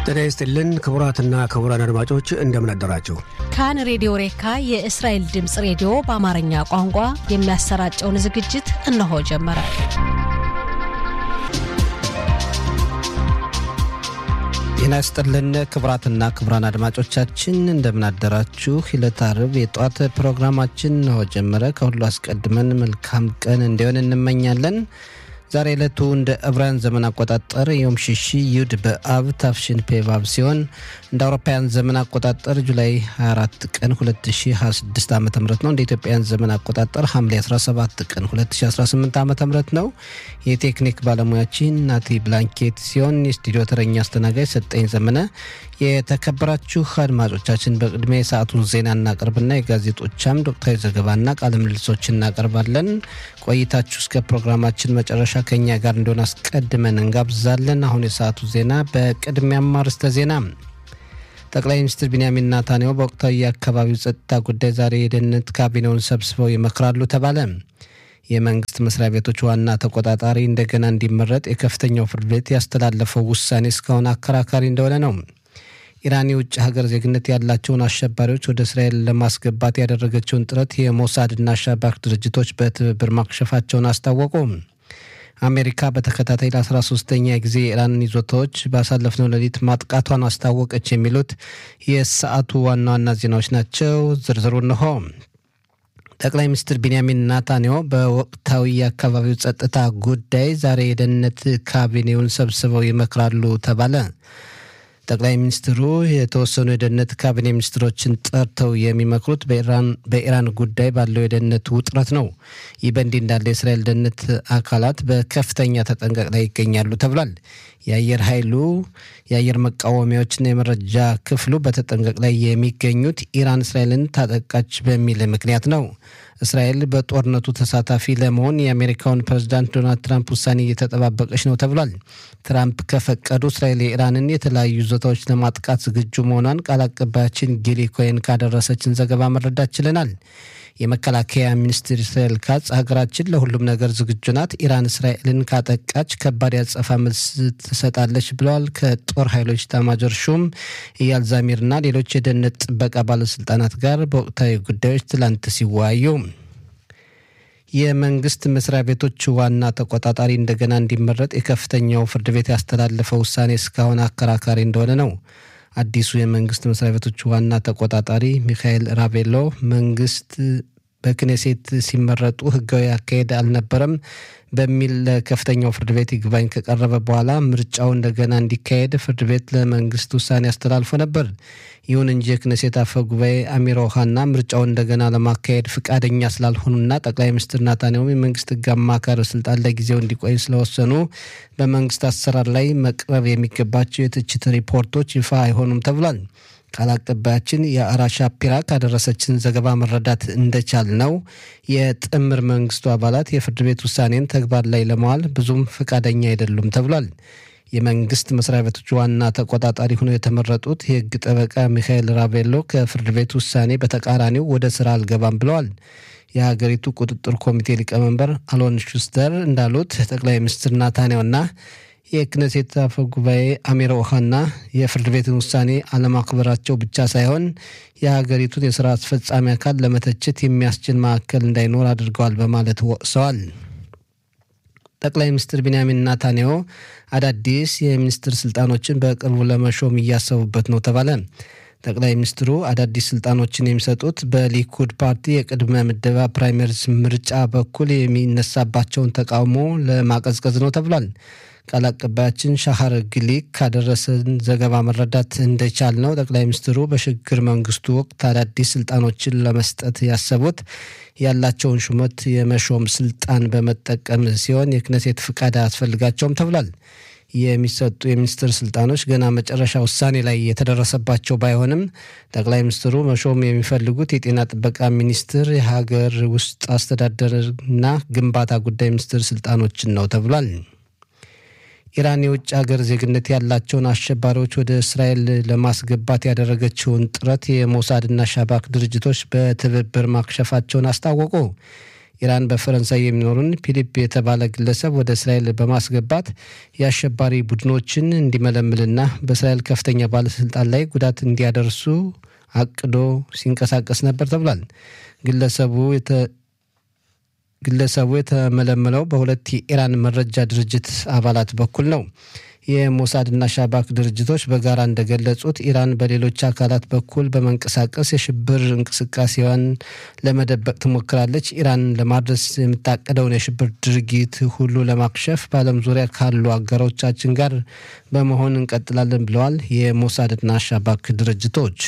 ጤና ይስጥልን ክቡራትና ክቡራን አድማጮች እንደምን አደራችሁ። ካን ሬዲዮ ሬካ የእስራኤል ድምፅ ሬዲዮ በአማርኛ ቋንቋ የሚያሰራጨውን ዝግጅት እነሆ ጀመረ። ጤና ይስጥልን ክቡራትና ክቡራን አድማጮቻችን እንደምን አደራችሁ። ዕለተ ዓርብ የጠዋት ፕሮግራማችን እነሆ ጀመረ። ከሁሉ አስቀድመን መልካም ቀን እንዲሆን እንመኛለን። ዛሬ ዕለቱ እንደ ዕብራውያን ዘመን አቆጣጠር ዮም ሽሺ ዩድ በአብ ታፍሽን ፔቫብ ሲሆን እንደ አውሮፓውያን ዘመን አቆጣጠር ጁላይ 24 ቀን 2026 ዓ ም ነው። እንደ ኢትዮጵያውያን ዘመን አቆጣጠር ሐምሌ 17 ቀን 2018 ዓ ም ነው። የቴክኒክ ባለሙያችን ናቲ ብላንኬት ሲሆን የስቱዲዮ ተረኛ አስተናጋጅ ሰጠኝ ዘመነ። የተከበራችሁ አድማጮቻችን በቅድሚያ የሰዓቱን ዜና እናቀርብና የጋዜጦቻም ዶክተራዊ ዘገባና ቃለ ምልልሶች እናቀርባለን። ቆይታችሁ እስከ ፕሮግራማችን መጨረሻ ከኛ ጋር እንደሆነ አስቀድመን እንጋብዛለን። አሁን የሰዓቱ ዜና በቅድሚያም አርዕስተ ዜና ጠቅላይ ሚኒስትር ቢንያሚን ናታንያሁ በወቅታዊ የአካባቢው ጸጥታ ጉዳይ ዛሬ የደህንነት ካቢኔውን ሰብስበው ይመክራሉ ተባለ። የመንግስት መስሪያ ቤቶች ዋና ተቆጣጣሪ እንደገና እንዲመረጥ የከፍተኛው ፍርድ ቤት ያስተላለፈው ውሳኔ እስካሁን አከራካሪ እንደሆነ ነው። ኢራን የውጭ ሀገር ዜግነት ያላቸውን አሸባሪዎች ወደ እስራኤል ለማስገባት ያደረገችውን ጥረት የሞሳድና አሸባሪ ድርጅቶች በትብብር ማክሸፋቸውን አስታወቁ። አሜሪካ በተከታታይ ለ13ተኛ ጊዜ የኢራን ይዞታዎች ባሳለፍነው ሌሊት ማጥቃቷን አስታወቀች። የሚሉት የሰዓቱ ዋና ዋና ዜናዎች ናቸው። ዝርዝሩ እንሆ። ጠቅላይ ሚኒስትር ቢንያሚን ናታንያሁ በወቅታዊ የአካባቢው ጸጥታ ጉዳይ ዛሬ የደህንነት ካቢኔውን ሰብስበው ይመክራሉ ተባለ። ጠቅላይ ሚኒስትሩ የተወሰኑ የደህንነት ካቢኔ ሚኒስትሮችን ጠርተው የሚመክሩት በኢራን ጉዳይ ባለው የደህንነት ውጥረት ነው። ይህ በእንዲህ እንዳለ የእስራኤል ደህንነት አካላት በከፍተኛ ተጠንቀቅ ላይ ይገኛሉ ተብሏል። የአየር ኃይሉ የአየር መቃወሚያዎችና የመረጃ ክፍሉ በተጠንቀቅ ላይ የሚገኙት ኢራን እስራኤልን ታጠቃች በሚል ምክንያት ነው። እስራኤል በጦርነቱ ተሳታፊ ለመሆን የአሜሪካውን ፕሬዝዳንት ዶናልድ ትራምፕ ውሳኔ እየተጠባበቀች ነው ተብሏል። ትራምፕ ከፈቀዱ እስራኤል የኢራንን የተለያዩ ይዞታዎች ለማጥቃት ዝግጁ መሆኗን ቃል አቀባያችን ጊሊ ኮይን ካደረሰችን ዘገባ መረዳት ችለናል። የመከላከያ ሚኒስትር እስራኤል ካጽ ሀገራችን ለሁሉም ነገር ዝግጁ ናት፣ ኢራን እስራኤልን ካጠቃች ከባድ ያጸፋ መልስ ትሰጣለች ብለዋል። ከጦር ኃይሎች ኤታማዦር ሹም ኢያል ዛሚርና ሌሎች የደህንነት ጥበቃ ባለስልጣናት ጋር በወቅታዊ ጉዳዮች ትላንት ሲወያዩ የመንግስት መስሪያ ቤቶች ዋና ተቆጣጣሪ እንደገና እንዲመረጥ የከፍተኛው ፍርድ ቤት ያስተላለፈው ውሳኔ እስካሁን አከራካሪ እንደሆነ ነው። አዲሱ የመንግስት መስሪያ ቤቶች ዋና ተቆጣጣሪ ሚካኤል ራቬሎ መንግስት በክኔሴት ሲመረጡ ህጋዊ አካሄድ አልነበረም በሚል ለከፍተኛው ፍርድ ቤት ይግባኝ ከቀረበ በኋላ ምርጫው እንደገና እንዲካሄድ ፍርድ ቤት ለመንግስት ውሳኔ አስተላልፎ ነበር። ይሁን እንጂ የክኔሴት አፈ ጉባኤ አሚር ኦሃና ምርጫውን እንደገና ለማካሄድ ፍቃደኛ ስላልሆኑና ጠቅላይ ሚኒስትር ናታንያሁም የመንግስት ህግ አማካሪ ስልጣን ለጊዜው እንዲቆይ ስለወሰኑ በመንግስት አሰራር ላይ መቅረብ የሚገባቸው የትችት ሪፖርቶች ይፋ አይሆኑም ተብሏል። ቃል አቀባያችን የአራ ሻፒራ ካደረሰችን ዘገባ መረዳት እንደቻል ነው የጥምር መንግስቱ አባላት የፍርድ ቤት ውሳኔን ተግባር ላይ ለመዋል ብዙም ፈቃደኛ አይደሉም ተብሏል። የመንግስት መስሪያ ቤቶች ዋና ተቆጣጣሪ ሆነው የተመረጡት የህግ ጠበቃ ሚካኤል ራቬሎ ከፍርድ ቤት ውሳኔ በተቃራኒው ወደ ስራ አልገባም ብለዋል። የሀገሪቱ ቁጥጥር ኮሚቴ ሊቀመንበር አሎን ሹስተር እንዳሉት ጠቅላይ ሚኒስትር ናታንያሁና የክነሴት አፈ ጉባኤ አሚር ኦሃና የፍርድ ቤትን ውሳኔ አለማክበራቸው ብቻ ሳይሆን የሀገሪቱን የስራ አስፈጻሚ አካል ለመተቸት የሚያስችል ማዕከል እንዳይኖር አድርገዋል በማለት ወቅሰዋል። ጠቅላይ ሚኒስትር ቢንያሚን ናታንያሁ አዳዲስ የሚኒስትር ስልጣኖችን በቅርቡ ለመሾም እያሰቡበት ነው ተባለ። ጠቅላይ ሚኒስትሩ አዳዲስ ስልጣኖችን የሚሰጡት በሊኩድ ፓርቲ የቅድመ ምደባ ፕራይመሪስ ምርጫ በኩል የሚነሳባቸውን ተቃውሞ ለማቀዝቀዝ ነው ተብሏል። ቃል አቀባያችን ሻሃር ግሊክ ካደረሰን ዘገባ መረዳት እንደቻል ነው ጠቅላይ ሚኒስትሩ በሽግግር መንግስቱ ወቅት አዳዲስ ስልጣኖችን ለመስጠት ያሰቡት ያላቸውን ሹመት የመሾም ስልጣን በመጠቀም ሲሆን የክነሴት ፍቃድ አያስፈልጋቸውም ተብሏል። የሚሰጡ የሚኒስትር ስልጣኖች ገና መጨረሻ ውሳኔ ላይ የተደረሰባቸው ባይሆንም ጠቅላይ ሚኒስትሩ መሾም የሚፈልጉት የጤና ጥበቃ ሚኒስትር፣ የሀገር ውስጥ አስተዳደርና ግንባታ ጉዳይ ሚኒስትር ስልጣኖችን ነው ተብሏል። ኢራን የውጭ ሀገር ዜግነት ያላቸውን አሸባሪዎች ወደ እስራኤል ለማስገባት ያደረገችውን ጥረት የሞሳድና ሻባክ ድርጅቶች በትብብር ማክሸፋቸውን አስታወቁ። ኢራን በፈረንሳይ የሚኖሩን ፊሊፕ የተባለ ግለሰብ ወደ እስራኤል በማስገባት የአሸባሪ ቡድኖችን እንዲመለምልና በእስራኤል ከፍተኛ ባለስልጣን ላይ ጉዳት እንዲያደርሱ አቅዶ ሲንቀሳቀስ ነበር ተብሏል። ግለሰቡ ግለሰቡ የተመለመለው በሁለት የኢራን መረጃ ድርጅት አባላት በኩል ነው። የሞሳድና ሻባክ ድርጅቶች በጋራ እንደገለጹት ኢራን በሌሎች አካላት በኩል በመንቀሳቀስ የሽብር እንቅስቃሴዋን ለመደበቅ ትሞክራለች። ኢራን ለማድረስ የምታቀደውን የሽብር ድርጊት ሁሉ ለማክሸፍ በዓለም ዙሪያ ካሉ አጋሮቻችን ጋር በመሆን እንቀጥላለን ብለዋል የሞሳድና ሻባክ ድርጅቶች።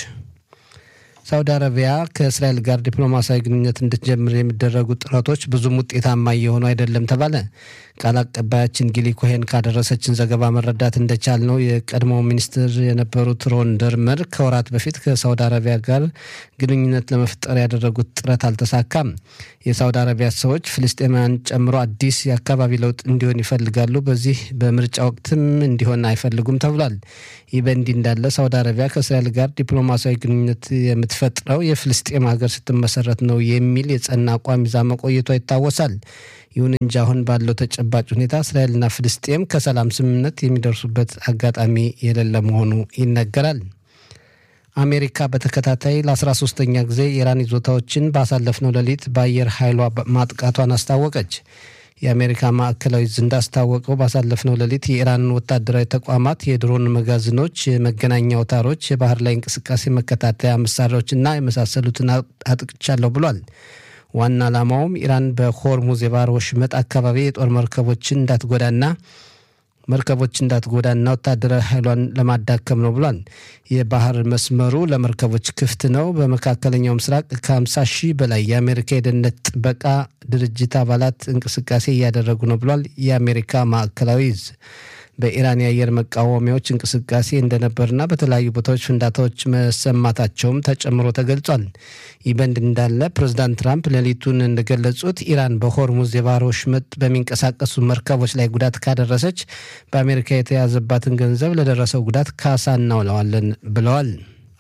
ሳውዲ አረቢያ ከእስራኤል ጋር ዲፕሎማሲያዊ ግንኙነት እንድትጀምር የሚደረጉ ጥረቶች ብዙም ውጤታማ እየሆኑ አይደለም ተባለ። ቃል አቀባያችን ጊሊ ኮሄን ካደረሰችን ዘገባ መረዳት እንደቻል ነው የቀድሞው ሚኒስትር የነበሩት ሮን ደርመር ከወራት በፊት ከሳውዲ አረቢያ ጋር ግንኙነት ለመፍጠር ያደረጉት ጥረት አልተሳካም። የሳውዲ አረቢያ ሰዎች ፍልስጤማውያን ጨምሮ አዲስ የአካባቢ ለውጥ እንዲሆን ይፈልጋሉ። በዚህ በምርጫ ወቅትም እንዲሆን አይፈልጉም ተብሏል። ይህ በእንዲህ እንዳለ ሳውዲ አረቢያ ከእስራኤል ጋር ዲፕሎማሲያዊ ግንኙነት የምትፈጥረው የፍልስጤም ሀገር ስትመሰረት ነው የሚል የጸና አቋም ይዛ መቆየቷ ይታወሳል። ይሁን እንጂ አሁን ባለው ተጨባጭ ሁኔታ እስራኤልና ፍልስጤም ከሰላም ስምምነት የሚደርሱበት አጋጣሚ የሌለ መሆኑ ይነገራል። አሜሪካ በተከታታይ ለ13ተኛ ጊዜ የኢራን ይዞታዎችን ባሳለፍነው ሌሊት በአየር ኃይሏ ማጥቃቷን አስታወቀች። የአሜሪካ ማዕከላዊ ዕዝ እንዳስታወቀው ባሳለፍነው ሌሊት የኢራንን ወታደራዊ ተቋማት፣ የድሮን መጋዘኖች፣ የመገናኛ አውታሮች፣ የባህር ላይ እንቅስቃሴ መከታተያ መሳሪያዎችና የመሳሰሉትን አጥቅቻለሁ ብሏል። ዋና ዓላማውም ኢራን በሆርሙዝ የባህር ወሽመጥ አካባቢ የጦር መርከቦችን እንዳትጎዳና መርከቦች እንዳትጎዳና ወታደራዊ ኃይሏን ለማዳከም ነው ብሏል። የባህር መስመሩ ለመርከቦች ክፍት ነው። በመካከለኛው ምስራቅ ከ50 ሺህ በላይ የአሜሪካ የደህንነት ጥበቃ ድርጅት አባላት እንቅስቃሴ እያደረጉ ነው ብሏል። የአሜሪካ ማዕከላዊ ዕዝ በኢራን የአየር መቃወሚያዎች እንቅስቃሴ እንደነበርና በተለያዩ ቦታዎች ፍንዳታዎች መሰማታቸውም ተጨምሮ ተገልጿል። ይህ በእንዲህ እንዳለ ፕሬዚዳንት ትራምፕ ሌሊቱን እንደገለጹት ኢራን በሆርሙዝ የባህር ወሽመጥ በሚንቀሳቀሱ መርከቦች ላይ ጉዳት ካደረሰች በአሜሪካ የተያዘባትን ገንዘብ ለደረሰው ጉዳት ካሳ እናውለዋለን ብለዋል።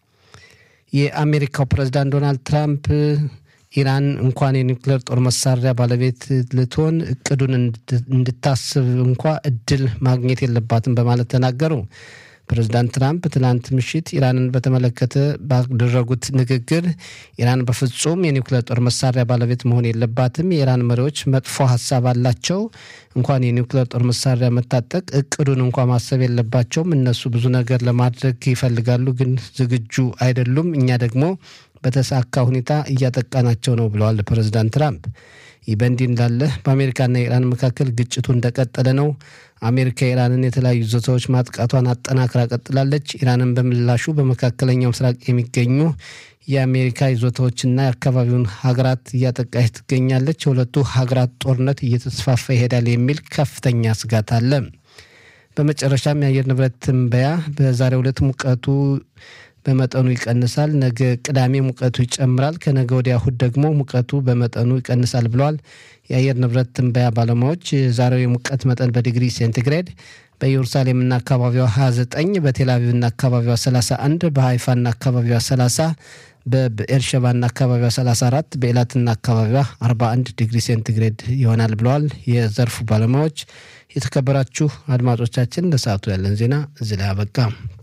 የአሜሪካው ፕሬዚዳንት ዶናልድ ትራምፕ ኢራን እንኳን የኒውክሌር ጦር መሳሪያ ባለቤት ልትሆን እቅዱን እንድታስብ እንኳ እድል ማግኘት የለባትም በማለት ተናገሩ። ፕሬዚዳንት ትራምፕ ትናንት ምሽት ኢራንን በተመለከተ ባደረጉት ንግግር ኢራን በፍጹም የኒውክሌር ጦር መሳሪያ ባለቤት መሆን የለባትም፣ የኢራን መሪዎች መጥፎ ሀሳብ አላቸው፣ እንኳን የኒውክሌር ጦር መሳሪያ መታጠቅ እቅዱን እንኳ ማሰብ የለባቸውም። እነሱ ብዙ ነገር ለማድረግ ይፈልጋሉ፣ ግን ዝግጁ አይደሉም። እኛ ደግሞ በተሳካ ሁኔታ እያጠቃናቸው ነው ብለዋል ፕሬዚዳንት ትራምፕ። ይህ በእንዲህ እንዳለ በአሜሪካና ኢራን መካከል ግጭቱ እንደቀጠለ ነው። አሜሪካ ኢራንን የተለያዩ ይዞታዎች ማጥቃቷን አጠናክራ ቀጥላለች። ኢራንን በምላሹ በመካከለኛው ምስራቅ የሚገኙ የአሜሪካ ይዞታዎችና የአካባቢውን ሀገራት እያጠቃች ትገኛለች። የሁለቱ ሀገራት ጦርነት እየተስፋፋ ይሄዳል የሚል ከፍተኛ ስጋት አለ። በመጨረሻም የአየር ንብረት ትንበያ በዛሬው ዕለት ሙቀቱ በመጠኑ ይቀንሳል። ነገ ቅዳሜ ሙቀቱ ይጨምራል። ከነገ ወዲያ እሁድ ደግሞ ሙቀቱ በመጠኑ ይቀንሳል ብለዋል የአየር ንብረት ትንበያ ባለሙያዎች። የዛሬው የሙቀት መጠን በዲግሪ ሴንቲግሬድ በኢየሩሳሌምና አካባቢዋ 29፣ በቴልአቪቭና አካባቢዋ 31፣ በሀይፋና አካባቢዋ 30፣ በብኤርሸባና አካባቢዋ 34፣ በኤላትና አካባቢዋ 41 ዲግሪ ሴንቲግሬድ ይሆናል ብለዋል የዘርፉ ባለሙያዎች። የተከበራችሁ አድማጮቻችን ለሰዓቱ ያለን ዜና እዚህ ላይ አበቃ።